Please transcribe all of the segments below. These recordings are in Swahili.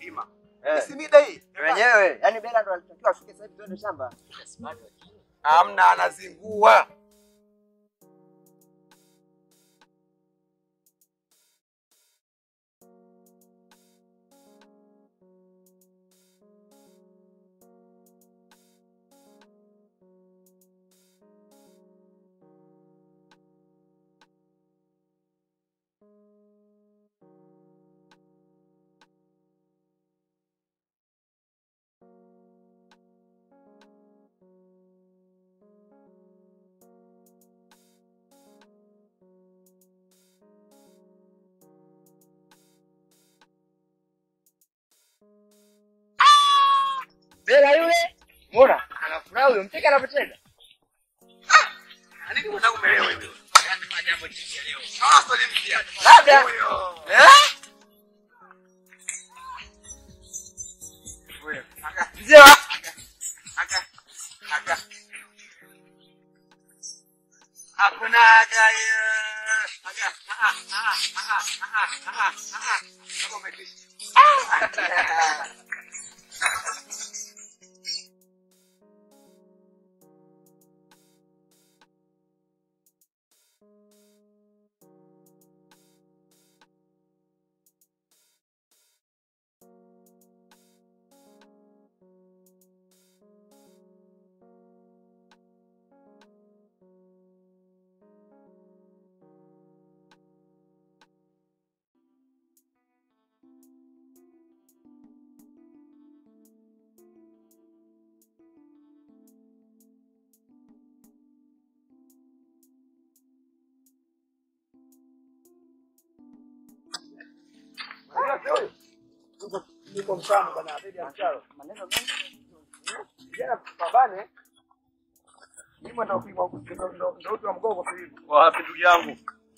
Ima. Eh. Si mida hii. Wenyewe, yani Bela ndo alitakiwa afike sasa hivi twende shamba. Amna anazingua. Bela yule, muona anafurahi huyo, mteke anapocheza. Nini unataka kumelewa hivi? Ah, swali mpya. Labda. Huyo. Eh? Huyo. Aka. Mzee wa Aka. Aka. Hakuna aga hiyo. Aga. Ah, ah, ah, ah, ah, ah, ah, ah. Kama umetisha. Niko mfano bwana, bibi ya mcharo. Maneno mengi. Vijana pambane. Mimi ndo kupigwa ndo ndo ndo uti wa mgongo kwa hivi. Wapi ndugu yangu?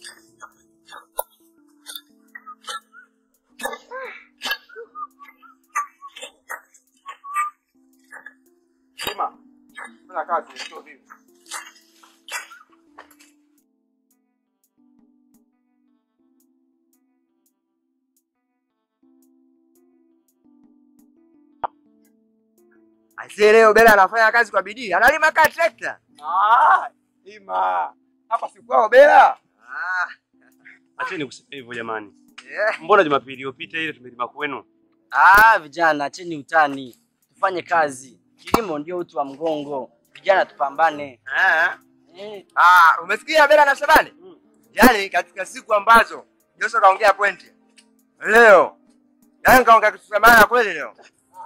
Sima. Fanya kazi sio hivi. Aisee, leo Bela anafanya kazi kwa bidii, analima kaa trekta. Ah, Ima. Hapa si kwao Bela. Ah, Acheni kusema hivyo jamani. yeah. Mbona Jumapili iliyopita ile tumelima kwenu? Ah, vijana acheni utani, tufanye kazi. Kilimo ndio uti wa mgongo. Vijana tupambane. Ah. Eh, Ah, umesikia Bela na Shabani? Yaani katika siku ambazo Joshua kaongea pointi. Leo. Yaani kaongea kitu cha maana kweli leo.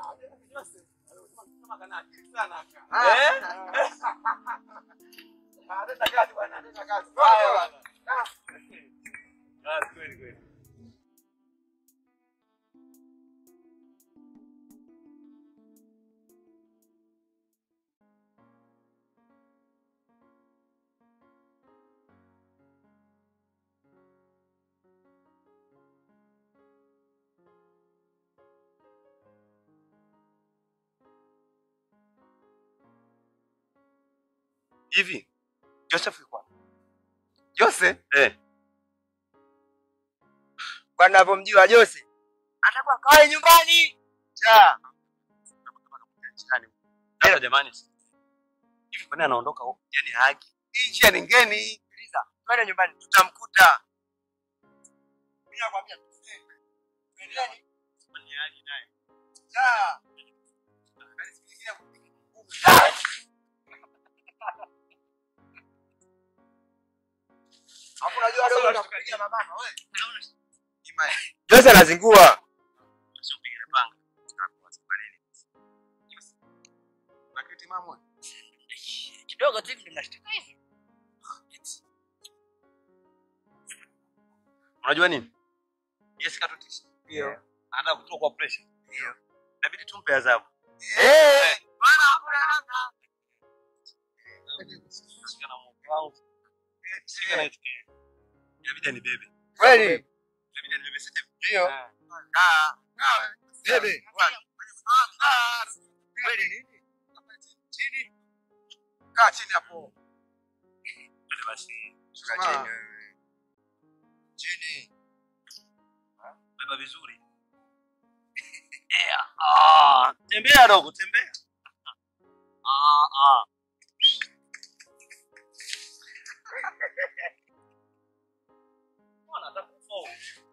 Hivi Joseph yuko wapi? Jose? Eh, Kwa ninavyomjua Jose. Atakuwa kae nyumbani. Ja. sasa jamani. Hivi kwa nini anaondoka huko? Yaani haki. Hii njia ni ngeni. Sikiliza. Twende nyumbani tutamkuta. Mimi nakwambia twende. Twendeni. Ni haki naye. Ja. Hapo unajua leo unakupiga mabama wewe. Jose anazingua. Sio piga na panga. Naketi mama. kidogo tu hivi mnashtuka hivi. Unajua nini? Yes katutisha. Ndio. Anataka kutoka kwa pressure. Ndio. Inabidi tumpe adhabu. Eh. Bwana hakuna namna. Shika na Mungu wangu. Shika na hicho. Inabidi anibebe. Kweli. Inabidi anibebe sasa. Ndio. Ah. Ah. Ah. Bebe. Bwana. Ah. Kweli nini? Chini. Kaa chini hapo. Twende basi. Shuka Ah. chini wewe. Chini. Beba vizuri. Ah, tembea dogo, tembea. Ah, ah. Bwana atakufa huyu.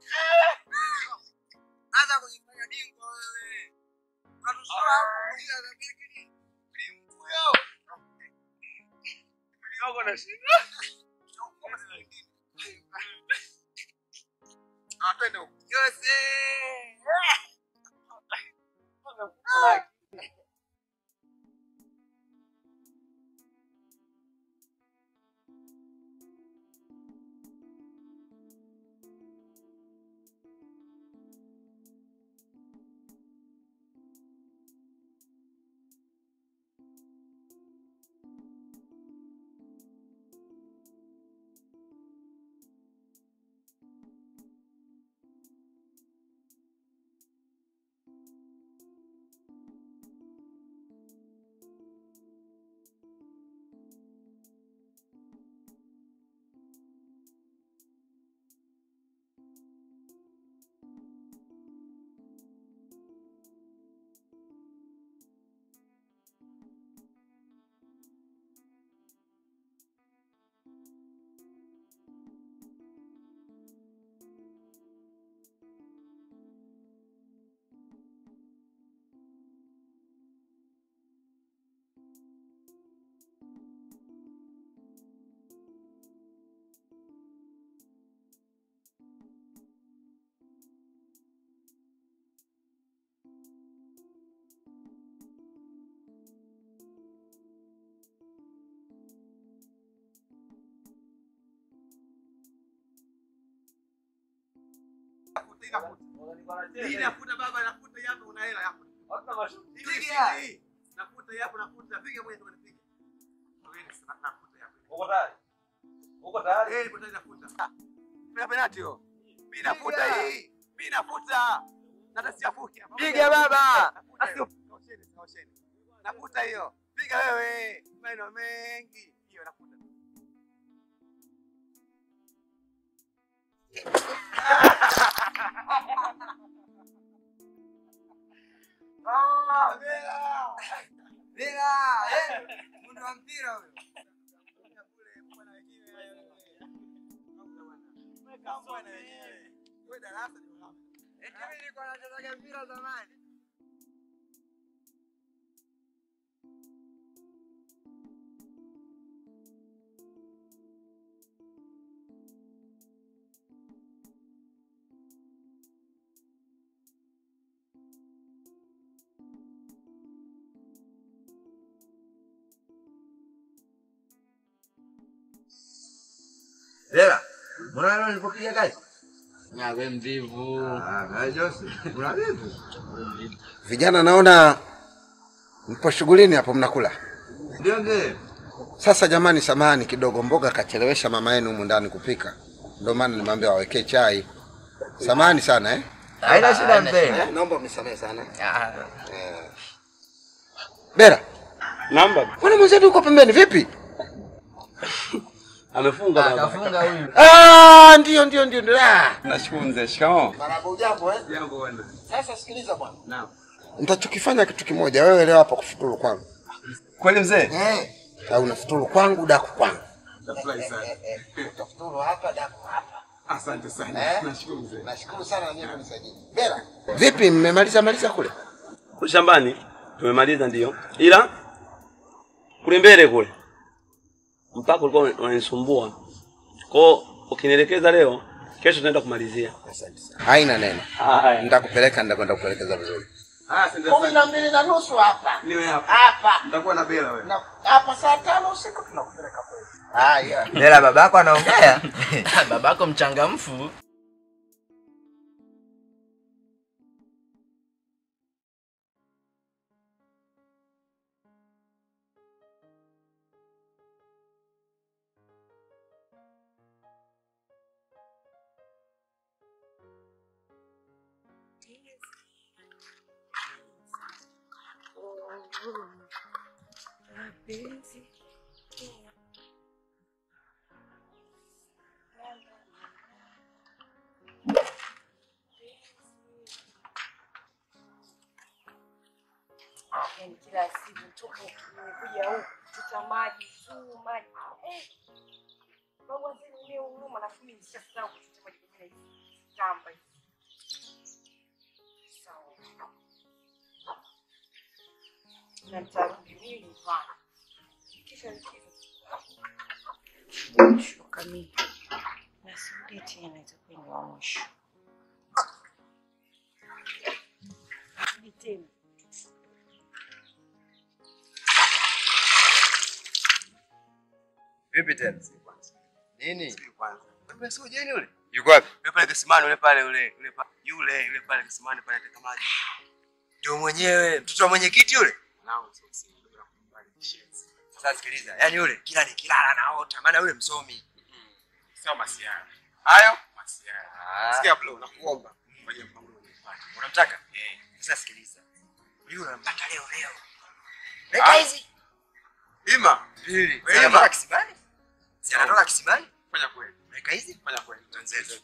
Hata kujifanya dingwa wewe. Unatusura hapo kulia za keki. Huyo. Kidogo na shida. Ah, twende huko. Jose. Hii nafuta baba, nafuta hii hapa una hela yako. Piga. Hii. Nafuta hii hapa, nafuta. Piga mwenye tu nipiga. Wewe sasa nafuta hii hapa. Uko tayari? Uko tayari? Eh, nipo tayari nafuta. Mimi penalty hiyo. Mimi nafuta hii. Mimi nafuta. Na hata siafuki hapa. Piga baba. Nafuta. Kaosheni, kaosheni. Nafuta hiyo. Piga wewe. Maneno mengi. Hiyo nafuta. Ah, Bela. Bela, eh. Mundo wa mpira huyo. Eti mimi nilikuwa nachezaga mpira zamani. Bela, mbona leo nilipopiga kazi? Na we mvivu. Ah, na Jose, una vipi? Vijana naona mpo shughulini hapo mnakula. Ndio mzee. Sasa jamani, samahani kidogo, mboga kachelewesha mama yenu humu ndani kupika, ndio maana nimwambia wawekee chai. Samahani sana eh? Haina shida mzee. Eh, Naomba mnisamehe sana. Ah, Eh. Bera, Namba mbona mwenzetu uko pembeni vipi? amefunga baba. Kafunga huyu. Ah, ndio ndio ndio ndio. Ah. Nashukuru mzee. Shikamoo. Marahaba ujambo eh? Jambo bwana. Sasa sikiliza bwana. Naam. Nitachokifanya kitu kimoja, wewe leo hapa kufuturu kwangu. Kweli mzee? Eh. Au unafuturu kwangu daku kwangu. Nafurahi sana. Utafuturu hapa daku hapa. Asante sana. Eh? Nashukuru mzee. Nashukuru sana na nyinyi kunisaidia. Bera. Vipi mmemaliza maliza kule? Kule shambani tumemaliza ndio. Ila kule mbele kule mpaka ulikuwa unanisumbua. Kwa hiyo ukinielekeza leo, kesho tunaenda kumalizia. Asante sana. Haina neno. Haya. Nitakupeleka nitakwenda kuelekeza vizuri. Ah, asante Kumi na mbili na nusu hapa. Niwe hapa. Hapa. Nitakuwa na bela wewe. Na hapa saa tano usiku tunakupeleka kule. Haya. Bela babako anaongea. Babako mchangamfu. yani kila siku toka kuja huku kuchota maji tu maji eh. Babu azini ile huruma na mimi nishasahau kuchota maji kwa hizi tamba hizi. Sawa. Na nitarudi mimi nyumbani. Kisha likizo. Shuka mimi. Na sirudi tena itakuwa ni wa mwisho. Sirudi tena. Vipi tena? Nini? kwanza. Wewe sio jeni yule? Yuko wapi? Yule pale kisimani yule pale yule yule pa- yule yule pale kisimani pale ateka maji. Ndio mwenyewe, mtoto wa mwenyekiti yule. Mwanangu sio si ndio nakubali kishenzi. Sasa sikiliza, yaani yule kila nikilala naota, maana yule msomi. Sio masiara. Hayo masiara. Ah. Sikia bro nakuomba. Fanye mpango unipate. Unamtaka? Eh. Sasa sikiliza. Yule unampata leo leo. Ah. Leta hizi. Ima. Pili. Wewe Si ima. anatoka kisimani? Si anatoka kisimani? Fanya kweli. Weka hizi. Fanya kweli. Wenzetu.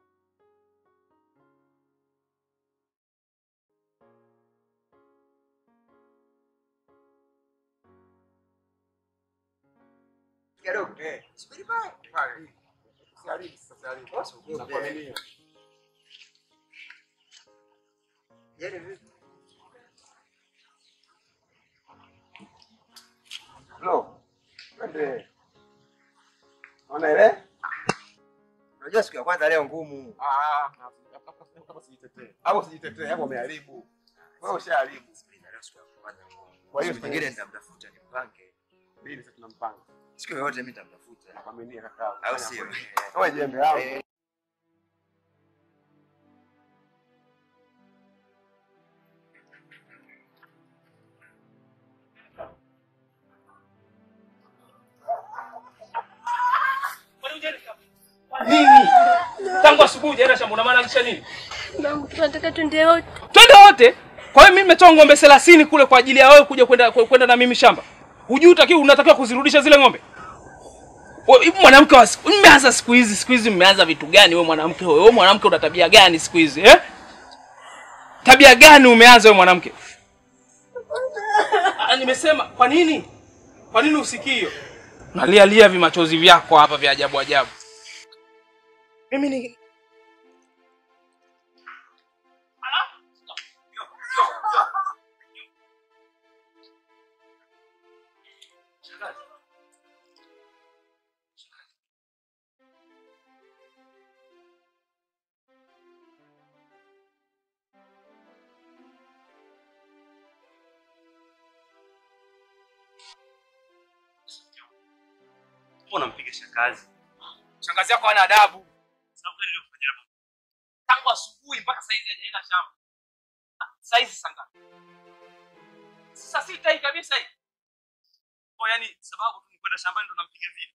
Kidogo. Eh. Subiri pale. Pale. Siharibu sasa siharibu. Nakuaminia. Yaani vipi? Bro. Twende. Ona ile? Unajua siku ya kwanza leo ngumu. Ah, kama sijitetee. Hapo sijitetee, hapo umeharibu. Wewe ushaharibu. Sikiliza leo siku ya kwanza ngumu. Kwa hiyo Siku nyingine nitamtafuta nimpange. Bili sasa tunampanga. Siku yoyote mimi nitamtafuta. Nakwaminia kaka. Au sio? Wewe jembe langu. Eh. Nini? Tangu asubuhi hujaenda shamba unamaanisha nini? Babu tunataka twende wote. Twende wote. Kwa hiyo mimi nimetoa ng'ombe 30 kule kwa ajili ya wewe kuja kwenda kwenda na mimi shamba. Hujui utakiwa unatakiwa kuzirudisha zile ng'ombe? Wewe hivi mwanamke wa siku mmeanza siku hizi siku hizi mmeanza vitu gani wewe mwanamke wewe? Wewe mwanamke una tabia gani siku hizi eh? Tabia gani umeanza wewe mwanamke? Ah, nimesema kwa nini? Kwa nini usikii hiyo? Nalia lia vimachozi vyako hapa vya ajabu ajabu. Mimi ni Mbona mpiga shangazi? shangazi yako hana adabu. Sababu gani nilifanya hapo? Tangu asubuhi mpaka saizi hajaenda shamba. Saizi saa ngapi? Saa sita hii kabisa hii. Kwa yani sababu tu ni kwenda shambani ndo nampiga vile.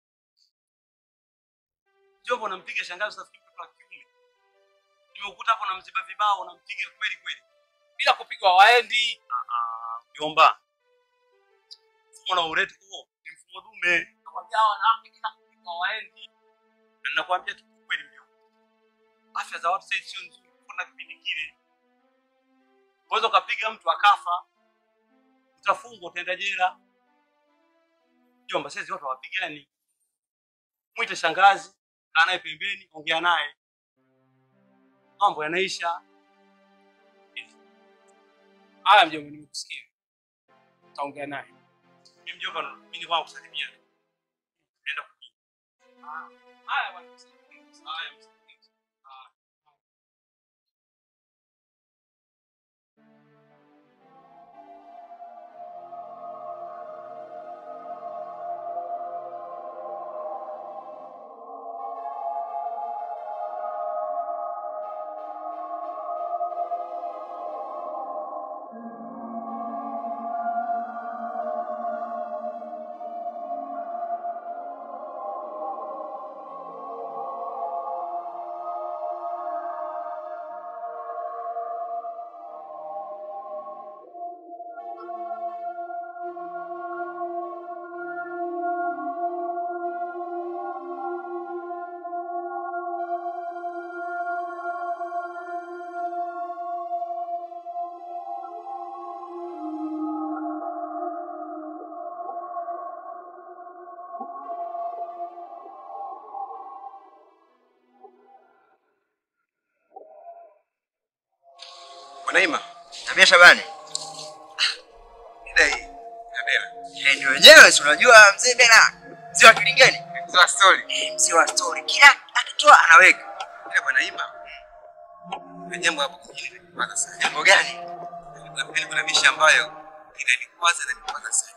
Jombo nampiga shangazi nafikiri mtoto wa kiume. Nimekuta hapo namziba vibao nampiga kweli kweli. Bila kupigwa waendi. Ah, Jomba. Mfumo na ureti huo ni mfumo dume. Nakwambia hawa wanawake bila kupigwa waendi. Na ninakwambia tu kweli mjomba. Afya za watu sasa sio nzuri kuna kipindi kile. Unaweza ukapiga mtu akafa. Utafungwa utaenda jela. Jomba sasa watu hawapigani. Mwite shangazi, kaa naye pembeni, ongea naye. Mambo yanaisha. Haya mjomba, nimekusikia. Taongea naye. Mimi mjomba, mimi ni wangu kusalimia. Nenda kujibu. Haya bwana. Haya, msikilize. Naima. Tabia Shabani. Ile hii. Tabela. Eh, ndio wenyewe si unajua mzee Bela. Mzee wa Kilingeni. Mzee wa story. Eh, mzee wa story. Kila akitoa anaweka. Ile bwana Naima. Kuna jambo hapo kijini kwanza sana. Jambo gani? Kuna kuna misha ambayo inanikwaza na nikwaza sana.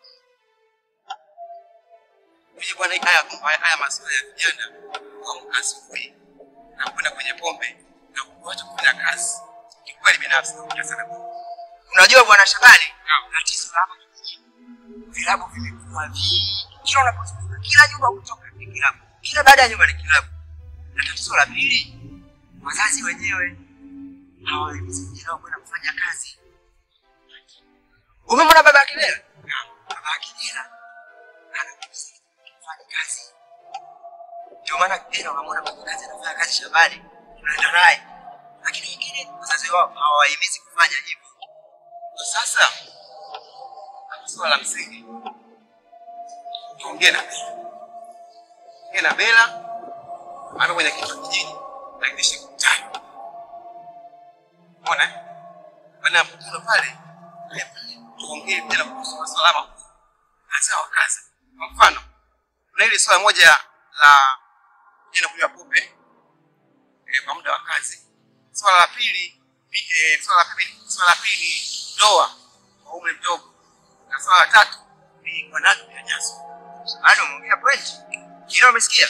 Mimi bwana haya haya, haya masuala ya vijana kuamka asubuhi na kwenda kwenye pombe na kuacha kufanya kazi. Kikweli binafsi nakuja sana. Unajua bwana Shabani, tatizo la hapa kijijini. Vilabu vimekuwa vingi. Kila unapozunguka kila nyumba kutoka ni kilabu. Kila baada ya nyumba ni kilabu. Na tatizo la pili, wazazi wenyewe hawawezi vijana wao kwenda kufanya kazi. Umemwona baba Akilera? Baba Akilera anakusikia kufanya kazi. Ndio maana kijana unamwona kwenye kazi anafanya kazi shambani, tunaenda naye, lakini wengine wazazi wao hawawahimizi kufanya hivyo. Kwa sasa swala la msingi tuongee na Bela, ongee na Bela ana kwenye kitu kijini, lakini siku tano Umeona? Baada ya mkutano pale, haya pale, tuongee tena kuhusu masuala ma hasa wa kazi. Kwa mfano, kuna ile swala moja la jina kunywa pombe eh, kwa muda wa kazi. Swala la pili, eh, swala la pili, swala la pili ni ndoa kwa umri mdogo, na swala la tatu ni wanawake kunyanyaswa. Bado umeongea point, kila umesikia?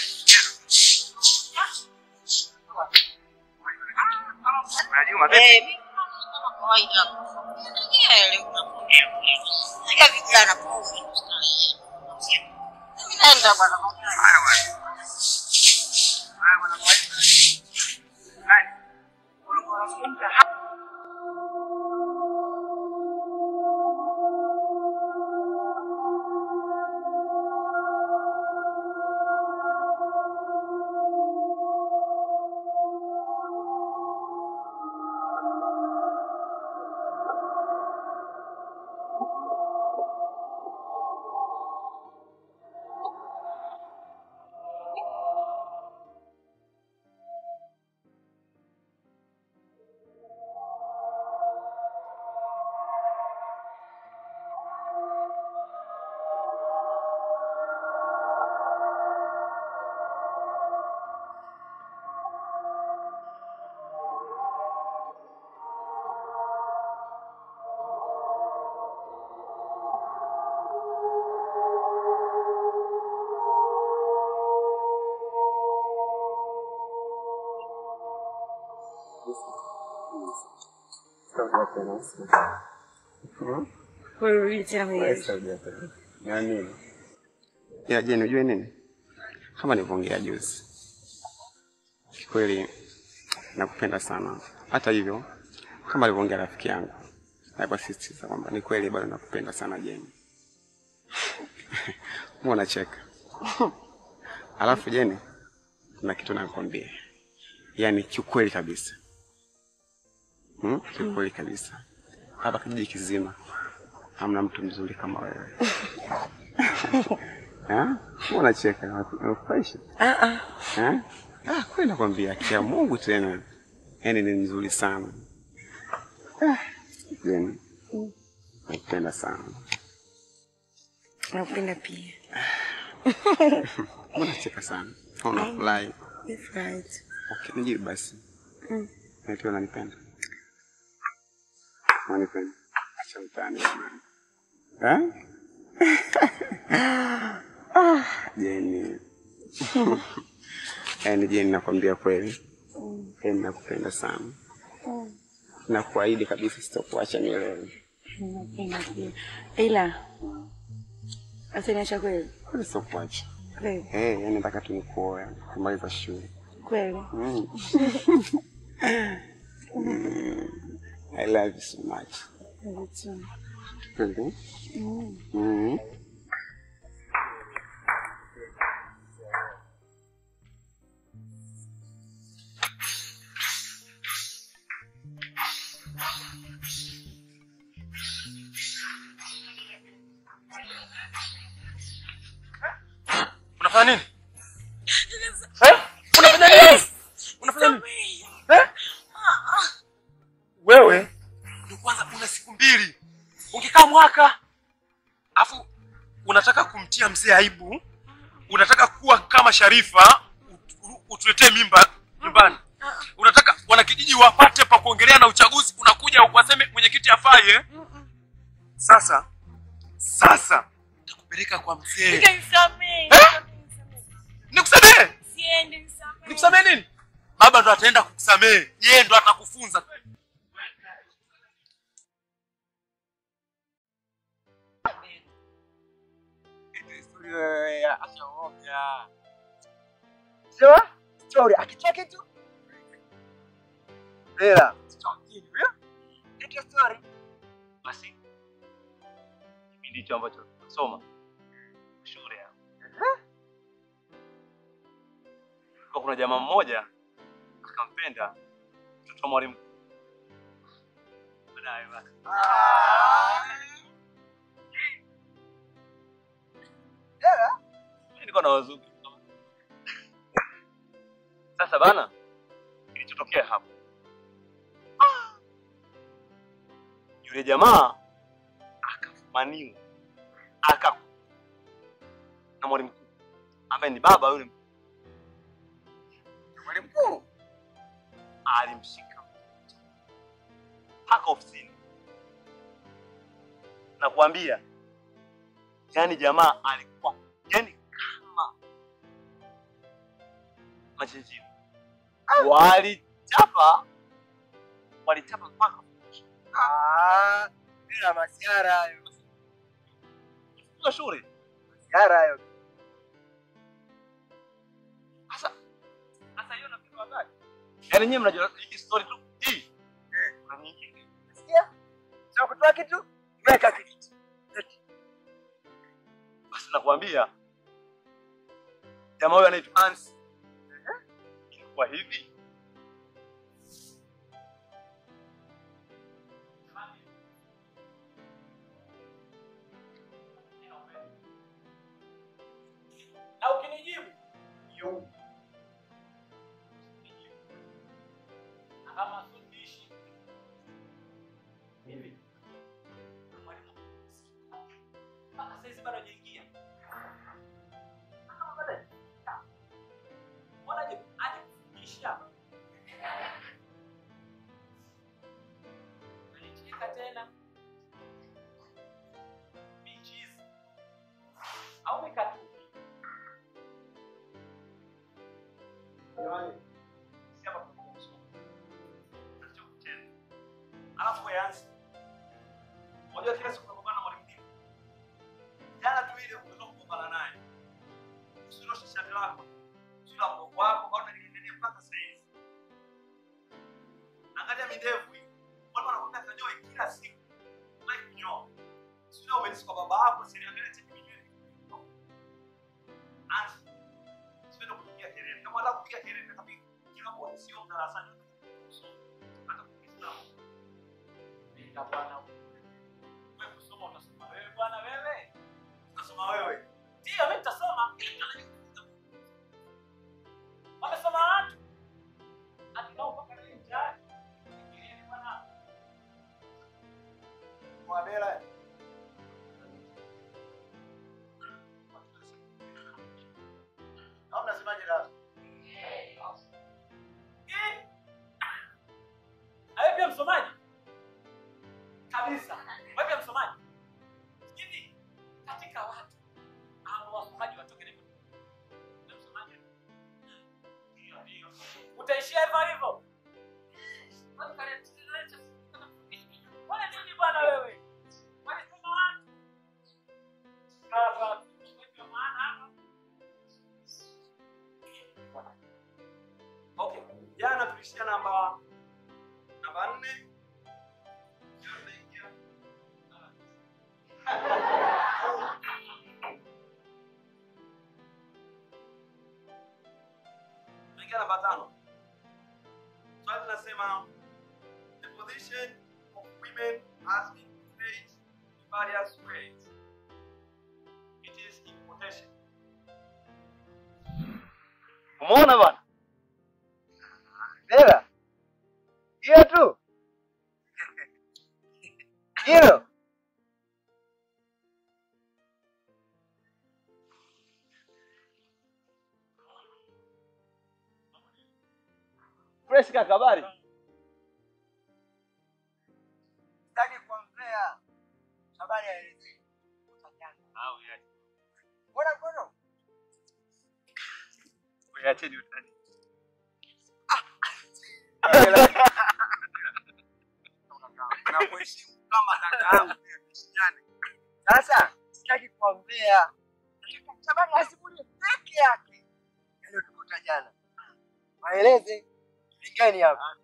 Unajua vipi? Haya bwana. Haya bwana, kwa hiyo. Nani? Ulikuwa unazungumza Kurudi tena kwenye Yaani, ila je, unajua nini? Kama nilivyoongea juzi, kikweli nakupenda sana. Hata hivyo, kama alivyoongea rafiki yangu, nakusisitiza kwamba ni kweli bado nakupenda sana Jeni. Mbona unacheka? Alafu Jeni, kuna kitu nakwambia, yaani kiukweli kabisa, hmm? Kiukweli kabisa, hapa kijiji kizima hamna mtu mzuri kama wewe. Eh? Mbona unacheka? Unafurahisha? Ah ah. Eh? Ah, kweli nakwambia kia Mungu tena. Yaani ni nzuri sana. Ah, Jeni. Nakupenda sana. Nakupenda pia. Mbona unacheka sana? Unafurahi. Nifurahi. Okay, nijibu basi. Mm. Eti unanipenda? Unanipenda? Acha utani jamani. Eh? Ah, Jeni. Yaani Jeni nakwambia kweli. Yaani nakupenda sana. Na kuahidi kabisa sitakuacha milele. Nakupenda pia. Ila asiniacha kweli. Kweli sitakuacha. Kweli. Eh, yaani nataka tu nikuoe kumaliza shule. Kweli. Mm. Mm. I love you so much. Kweli tu. Kweli? Mm. Mm. Unafanya nini? Eh? Unafanya nini? Unafanya nini? Eh? Wewe kwanza una siku mbili. Ungekaa mwaka afu unataka kumtia mzee aibu, unataka kuwa kama Sharifa ut- utuletee mimba nyumbani. Unataka wanakijiji wapate pa kuongelea na uchaguzi, unakuja waseme mwenyekiti afai eh? Sasa sasa nitakupeleka kwa mzee. Nisamehe. Nikusamehe? Siende nisamehe. Nikusamehe nini? Baba ndo ataenda kukusamehe, yeye ndo atakufunza. Sio? Story akitoa kitu. Ela. Eti story. basi kipindi hicho ambacho tunasoma shule hapo kwa kuna jamaa mmoja akampenda mtoto wa mwalimu baadaye basi Mimi nilikuwa na wazungu sasa bana kilichotokea hapo yule jamaa akafumaniwa aka na mwalimu mkuu ambaye ni baba yule mwalimu mkuu alimshika mpaka ofisini na kuambia yani jamaa alikuwa yani kama machinjio walichapa walichapa mpaka Ah, bila masiara hayo. kufunga shule Masiara hayo. Sasa sasa hiyo nafikiri wakati. Yaani nyinyi mnajua hii story tu hii. Kuna nyingine. Sikia? Sio kutoa kitu, weka kitu. Basi nakwambia jamaa huyo anaitwa Hans. Ilikuwa hivi. na ukinijibu yo kama sundishi hivi mwalimu mpaka saizi bado hajaingia kama bado hajaingia mbona aje aje kufundisha alicheka tena michizi au mikatu Jamani, si hapa tuko kusoma. Tunataka kucheza. Alafu yanzi. Unajua kila siku unagombana na mwalimu Dini. Jana tu ile umetoka kugombana naye. Usinoshe shati lako. Sio mgongo wako kaona lingine mpaka sasa hivi. Angalia midevu hii. Watu wanakwambia kanyoe kila siku. Like kunyoa. Sio umelisi kwa baba yako, sio angalia cheki minywele. Anzi. Sipendi kupiga kelele. Kama unataka kupiga kelele kapiga. Kila mmoja sio darasani. Hata kukiislamu. Nenda bwana. Wewe kusoma utasoma wewe bwana wewe. Utasoma wewe. Ndio mimi nitasoma. Wamesoma watu. Atinao mpaka leo mtaani. Nikieni bwana. Mwadela. Au mnasemaje dada? Eh. Awe pia msomaji. Kabisa. Wewe pia msomaji. Hivi katika watu ambao wasomaji watoke hivyo. Wewe msomaji. Ndio ndio. Utaishia hivyo hivyo. Wale nini bwana wewe? Wale sema watu. Kaza. Wewe maana hapa. Okay. Jana tulishia namba namba nne. Leo tunaingia tunaingia namba tano. Swali linasema the position of women has been played in various ways. It is in quotation. Umeona bwana? Ela. Hiyo tu. Hilo. Fresh kaka, habari? Sitaki kuongea. Habari ya hizi. Mbona mbona? Acheni utani. Nakuheshimu kama kaka yangu. Tuheshimiane. Sasa sitaki kuongea. Nataka habari asimulie peke yake. Yaliyotukuta jana. Maeleze. Pigeni hapa.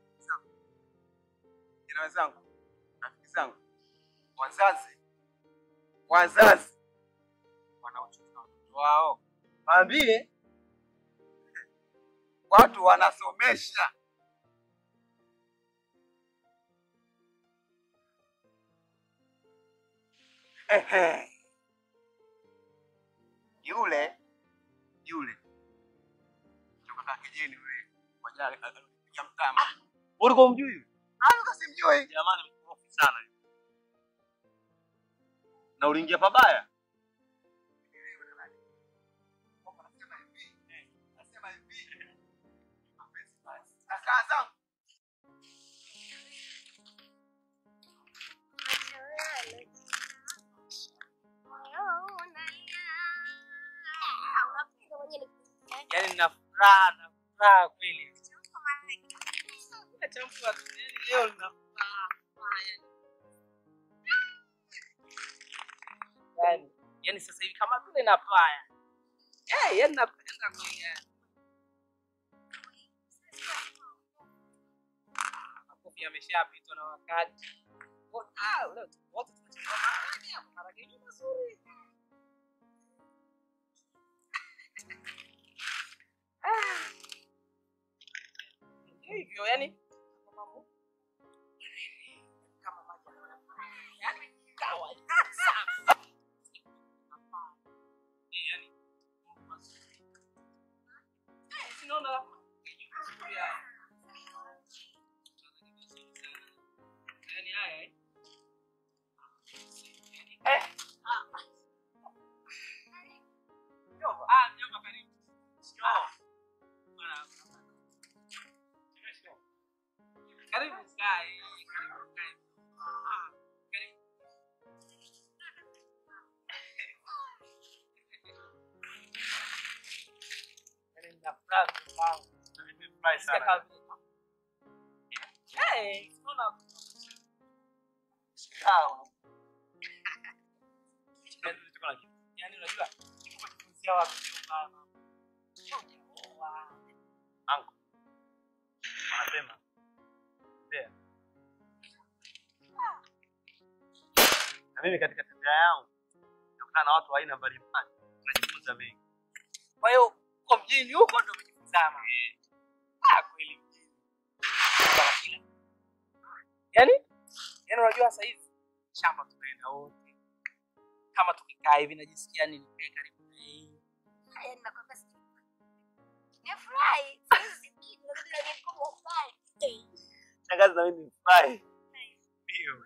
Jina wenzangu, rafiki zangu, wazazi, wazazi wanaochukua watoto wao, Waambie watu wanasomesha. Ehe. Yule yule kutoka kijijini yule mmoja alipiga mtama. Ulikuwa umjui? Alikuwa simjui. Jamani mkorofi sana. Na uliingia pabaya? Kaka zangu Yaani nina furaha na furaha kweli. Acha mtu atulie leo nina furaha. Yaani, yaani sasa hivi kama vile napaya. Eh, yaani napenda kweli. yani. Makofi yameshapitwa na wakati. Wote- Ah, leo wote tunachukua maharage hapo, maharage ni mazuri. Ndio hivyo yani kama maji yani kawaida sana. Eh, yani Eh, sinaona yani haya eh. Eh. ah. Mjomba. Ah, mjomba karibu. Njoo. Bwana. Karibu kae. Karibu kae. Ah, karibu. Yaani nina furaha kwangu. Nimefurahi Sikia sana. kama vile- Eh, unaona Sawa. yaani unajua kujifunzia wapi mjomba? Hujaoa. Anko. Wanasema. Ndio. Na mimi katika tabia yangu nakutana na watu wa aina mbalimbali. Najifunza mengi. Kwa hiyo kwa mjini huko ndo umejifunza ama? Ah, kweli mjini. Bwana kila. Yaani? Yaani unajua sasa hivi shamba tunaenda wote. Kama tukikaa hivi najisikia nini nikae karibu na yeye. Shangazi na mimi nimefurahi. Ndio.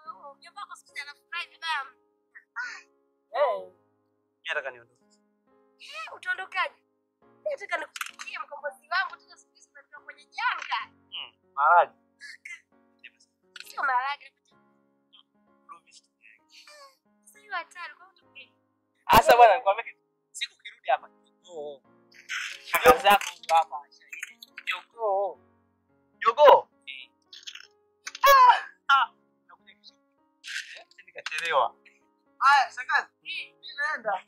Eh. Mimi nataka niondoke. Utaondokaje? Mimi nataka nikupikie mkombozi wangu tena siku hizi unatoka kwenye janga. Maharage. Sio maharage. Sio hatari kwa hiyo tupige. Sasa bwana nikwambia kitu. Siku kirudi hapa jogoo. Shangazi zako ndo hapa shahidi. Jogoo. Jogoo. Ah. Nakuja kesho. Eh, nikachelewa. Haya, shangazi. Mimi naenda.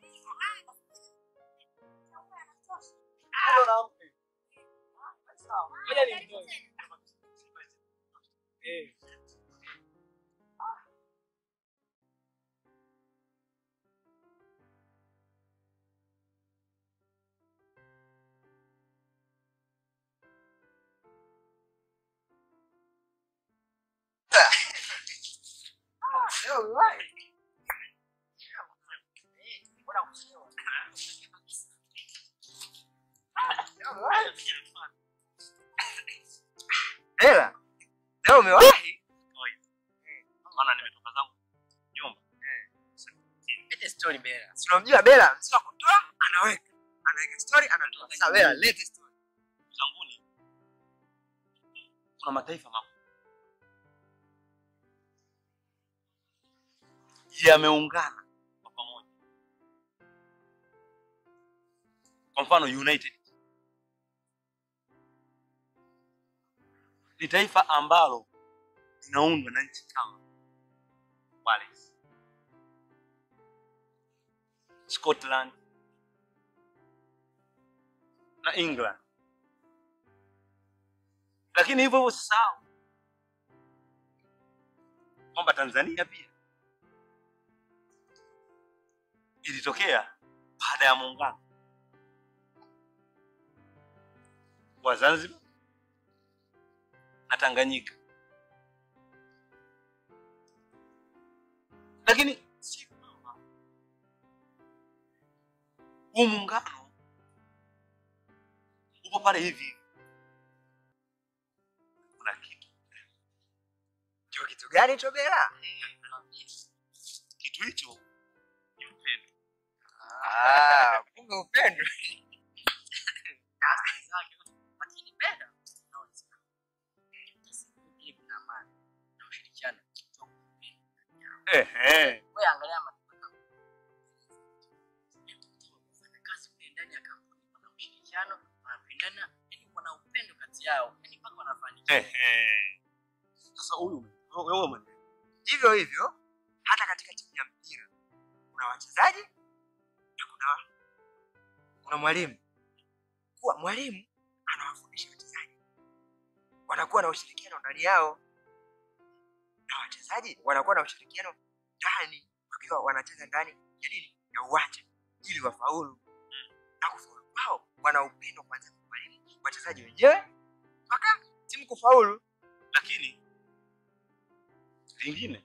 Ndio naamka. Ngoja nimtoe. Eh. Ela, leo umewahi? Maana nimetoka zangu story Bella. Si unamjua Bela, mtu wa kutoa anaweka, anaweka story anatoa. Sasa Bela, lete story. zanguni kuna mataifa makubwa yameungana kwa pamoja. Kwa mfano United ni taifa ambalo linaundwa na nchi kama Wales, Scotland na England lakini hivyo hivyo usisahau kwamba Tanzania pia ilitokea baada ya muungano wa Zanzibar na Tanganyika, lakini si kwamba huu muungano upo pale hivi hivi. kuna kitu Ndio kitu gani hicho Bela? kitu hicho ni upendo. Ah, kumbe upendo. Lakini Bella unaona ile kuna amani na ushirikiano. Ehe, Wewe angalia matokeo. Kufanya kazi kule ndani ya kampuni kuna ushirikiano, wanapendana, yani kuna upendo kati yao. Yani mpaka wanafanikiwa. ehe. Sasa huyu wewe mwenyewe Hivyo hivyo hata katika timu ya mpira kuna wachezaji na kuna kuna mwalimu. Kuwa mwalimu anawafundisha wachezaji, wanakuwa na ushirikiano ndani yao, na wachezaji wanakuwa na ushirikiano ndani, wakiwa wanacheza ndani ya nini, ya uwanja, ili wafaulu. Na kufaulu kwao wana upendo kwanza kwa mwalimu, wachezaji wenyewe mpaka timu kufaulu. lakini lingine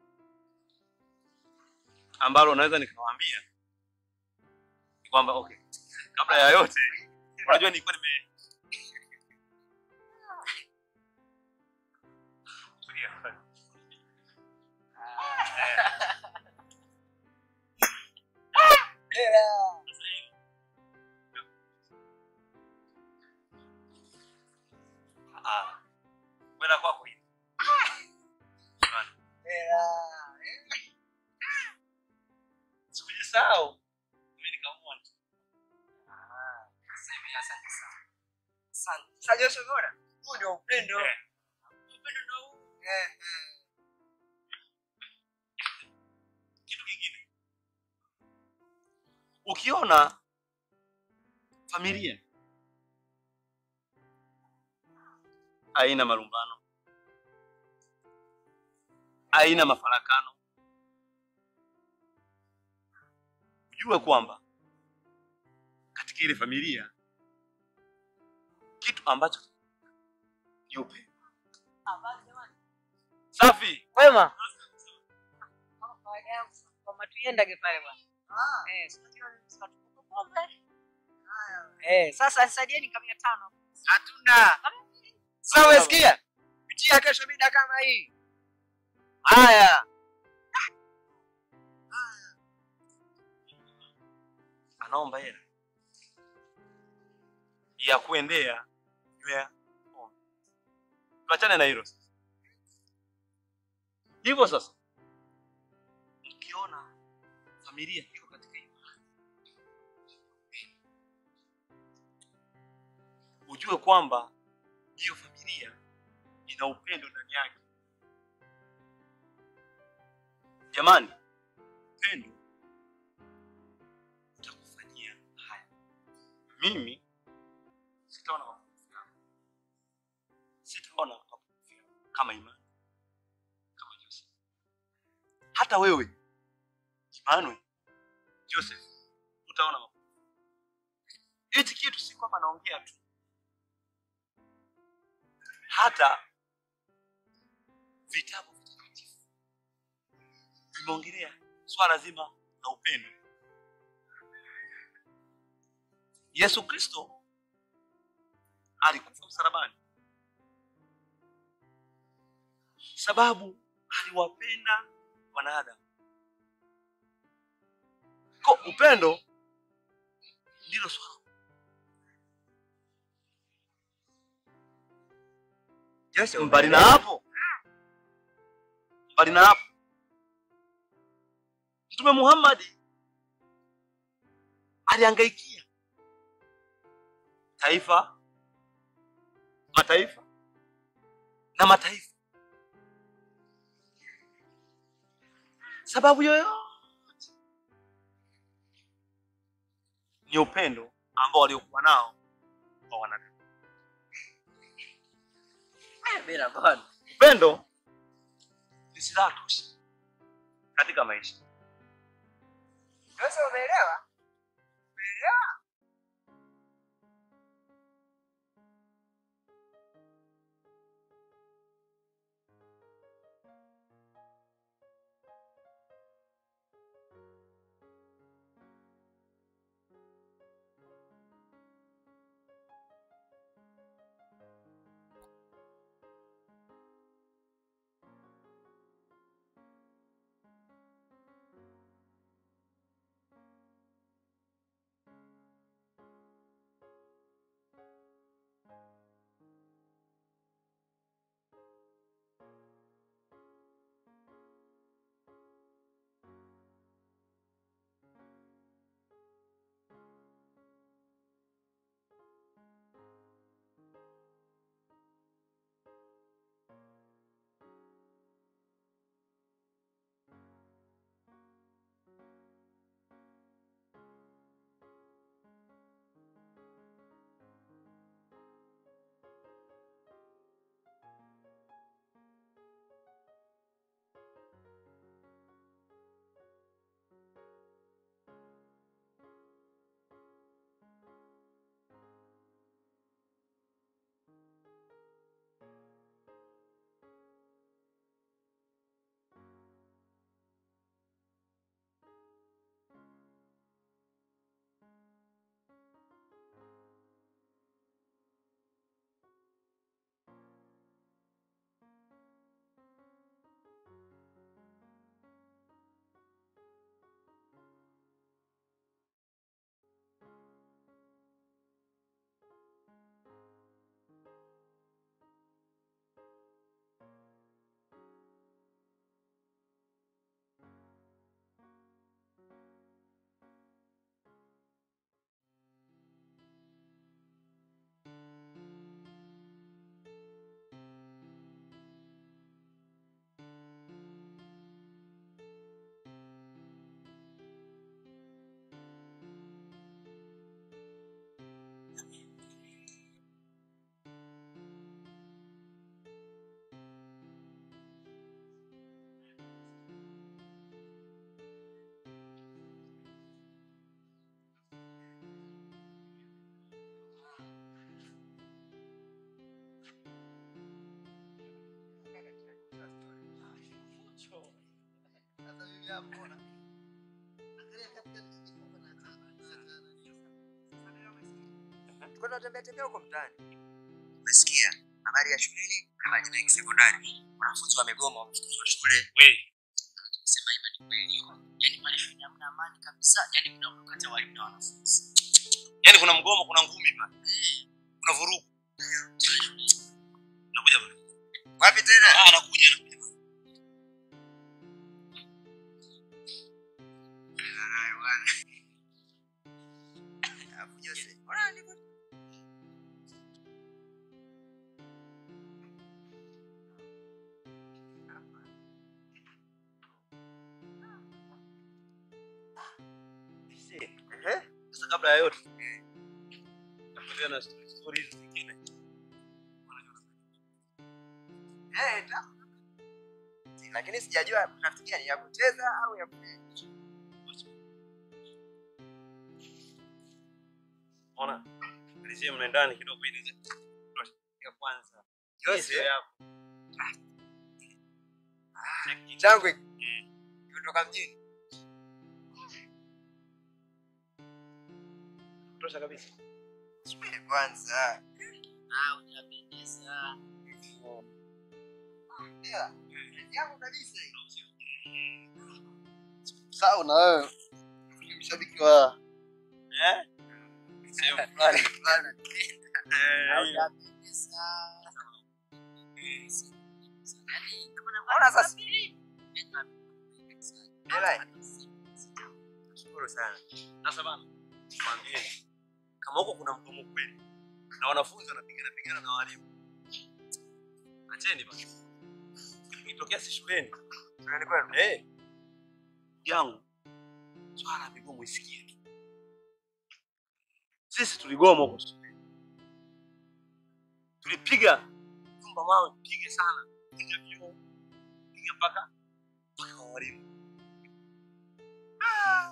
ambalo naweza nikawaambia ni kwamba okay, kabla ya yote, unajua nilikuwa nime Tulia. Ah, kwenda kwako hivi. Sikujisahau. Mimi nikaamua tu. Asante sana. Asante. Sasa Joshua umeona? Huu ndio upendo. Eh. Upendo ndio huu. Eh, eh. kitu kingine ukiona familia haina malumbano haina mafarakano ujue kwamba katika ile familia kitu ambacho ni upendo safi Wema. Kama kawaida yangu, kwamba tuiendage pale bwana. Eh, si unajua tunatukupa pombe. Eh, sasa nisaidieni kama mia tano. Hatuna. Sasa umesikia? Pitia kesho mida kama hii. Haya. anaomba hela ya kuendea nywea pombe. Tuachane na hilo sasa. Hivyo sasa, ukiona familia iko katika hiyo hali, ujue kwamba hiyo familia ina upendo ndani yake. Jamani, upendo utakufanyia haya. Mimi sitaona mapungufu yako, sitaona mapungufu yako kama imani, kama Joseph. Hata wewe Emmanuel, Joseph, utaona mapungufu. Hichi kitu si kwamba naongea tu, hata vitabu vitakatifu vimeongelea swala zima la upendo. Yesu Kristo alikufa msalabani sababu aliwapenda wanadamu, Ko upendo ndilo swala. Jose, Mbali na hapo, mbali na hapo, Mtume Muhammad alihangaikia taifa, mataifa na mataifa, sababu yoyote ni upendo ambao waliokuwa nao kwa wanadamu. Bila bwana. Upendo ni silaha tosha katika maisha. Jose, umeelewa? Umeelewa? Tulikuwa tunatembea tembea huko mtaani. Umesikia habari ya shuleni kama Jinaiki sekondari, wanafunzi wamegoma, wamefukuzwa shule. We, Sema hivyo ni kweli. Yaani pale shule hamna amani kabisa. Yaani kuna ukati wa walimu na wanafunzi. yani kuna mgomo, kuna ngumi pale, kuna vurugu. Nakuja pale. Wapi tena? Ah, nakuja nakuja. Haya bwana. Alafu Jose, mbona niko Ehe. Sasa kabla ya yote naendelea na story story hizi zingine. Eh, ta- lakini sijajua nafikiria ni ya kucheza au ya Ona, malizie mna ndani kidogo ili niweze ya kwanza. Jose. Hiyo yako. changu hiki. kutoka mjini. Tosha kabisa. Subiri kwanza. Ah, unapendeza. Ndio. Yangu kabisa hii. Sawa na wewe. mshabiki wa eh sehemu fulani fulani Ona sasa. Hela. Nashukuru sana. sasa bana mwambieni kama huko kuna mgomo kweli na wanafunzi wanapigana pigana na walimu acheni bana ikitokea si shuleni Shuleni kwenu? eh yangu swala la migomo isikie tu sisi tuligoma huko shuleni tulipiga nyumba mawe piga sana piga vyoo piga mpaka mpaka kwa walimu Ah!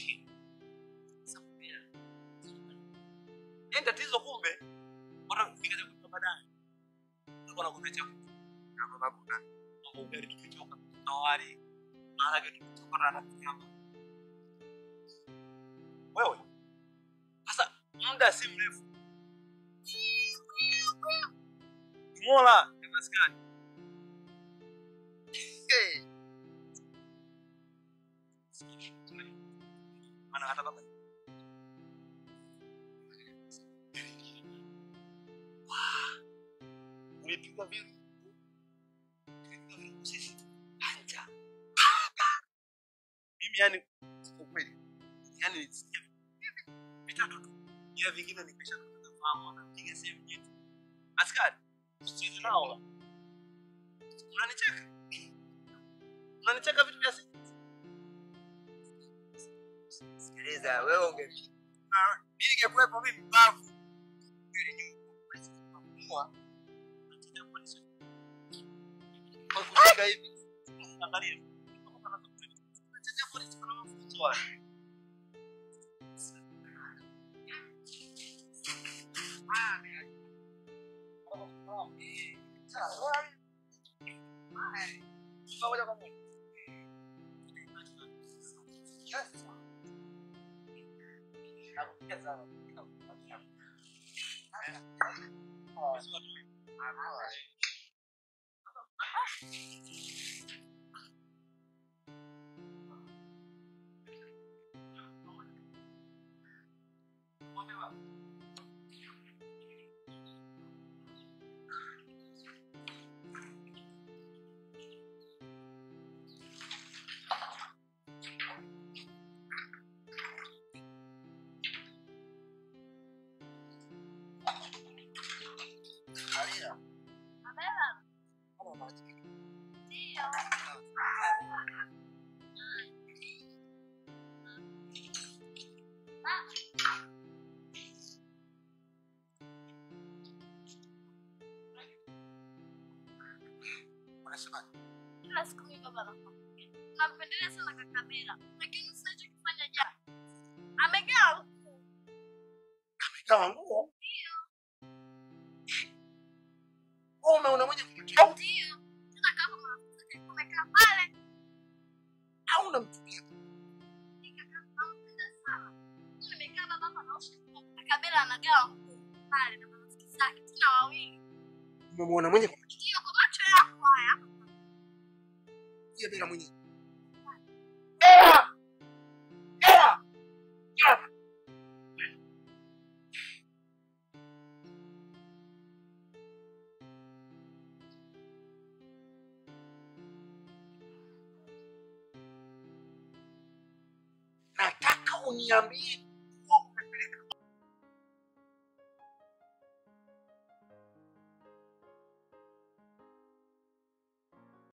Yaani tatizo kumbe watu kufika cha kutoka baadaye. Walikuwa wanakuletea na baba kuna mambo ugali tumechoka na wali maharage tumechoka na rafiki yangu. Wewe sasa muda si mrefu Mola ni maskani. Hey. Maana hata baba umepigwa viru umepigwa viru sisi anja mimi yani kwa kweli yani nisikia vitatu tu ila vingine nikisha kupata fahamu anapiga sehemu yetu askari sisi nao unanicheka unanicheka vitu vya sisi Sikiliza, wewe unge mimi ningekuwepo mimi mbavu. kwa kushika hivi angalia Unachezea polisi kuna mafunzo haya. Pamoja kwa moja. Nakupigia sana. Unasema Kila siku mimi baba nakwambia. Nampendelea sana kaka Bela. Lakini sasa kifanya jana. Amegawa kama nguo. Wewe umeona mwenye kumtia ndio. Tena kama marafiki zake wamekaa pale. au unamchukia? Nampenda sana. Mimi nimekaa baba hapa naosha. Kaka Bela anagawa pale na marafiki zake tena wawili. Umemwona mwenye kumtia Ndio kwa macho yako haya. bila mwenye. Nataka uniambie